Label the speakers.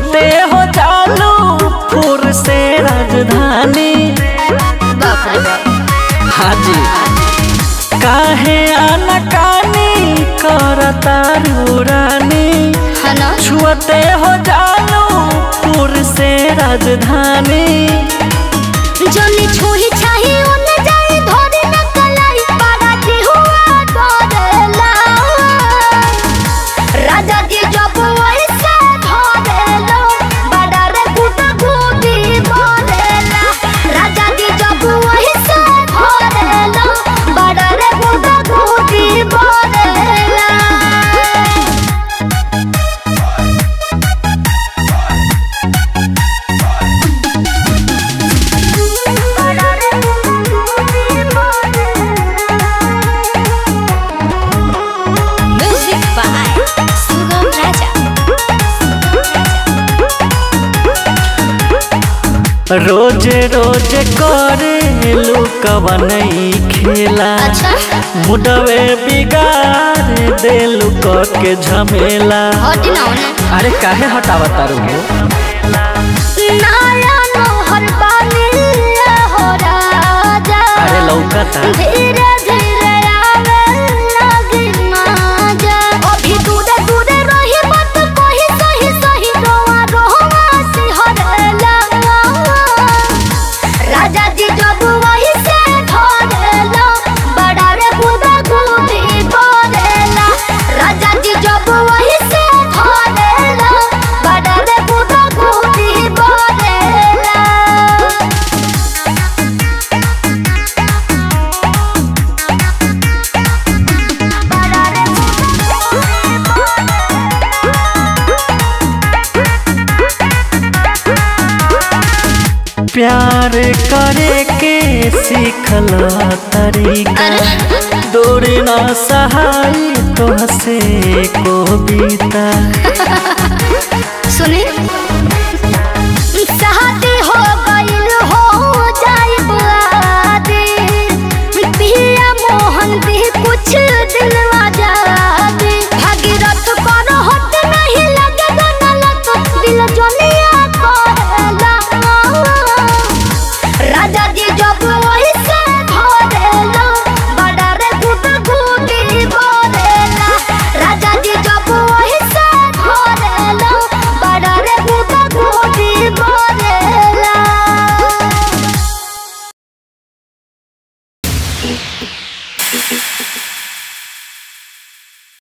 Speaker 1: छुअते हो जालू फुर से राजधानी
Speaker 2: बाप रे बाप
Speaker 1: हाजी काहे आनाकानी करता रानी
Speaker 2: है ना
Speaker 1: छुअते हो जालू फुर से राजधानी
Speaker 2: जनी छुही छाही उन जाई धोरी न कलाई पारा जी हुआ डरेला राजा जी जब वैसे धरेलो बड़ा रे गुटा गुटी बोलेला राजा जी जब वैसे धरेलो बड़ा रे गुटा गुटी बोलेला Music by Sugam Raja.
Speaker 1: रोजे रोजे करे लुकवनई खेला
Speaker 2: अच्छा
Speaker 1: मुडवे बिगाड़ देलू के झमेला
Speaker 2: हटी ना उन्हें
Speaker 1: अरे काहे हटावा तारू
Speaker 2: नया नौहर बानी हो राजा
Speaker 1: अरे लौकता
Speaker 2: धीरे धीरे आवे लगी माजा अभी दूरे दूरे रही मत कोई सही सही रोआ रोआ सिहरला राजा जी जब वही से धरेला बड़ा रे गुदा गुदी बोलेला राजा जी जब वही से धरेला बड़ा रे गुदा गुदी बोलेला
Speaker 1: प्यार करे के सीखला तरीका दूरी ना सहाई तो हसे को बीता
Speaker 2: सुने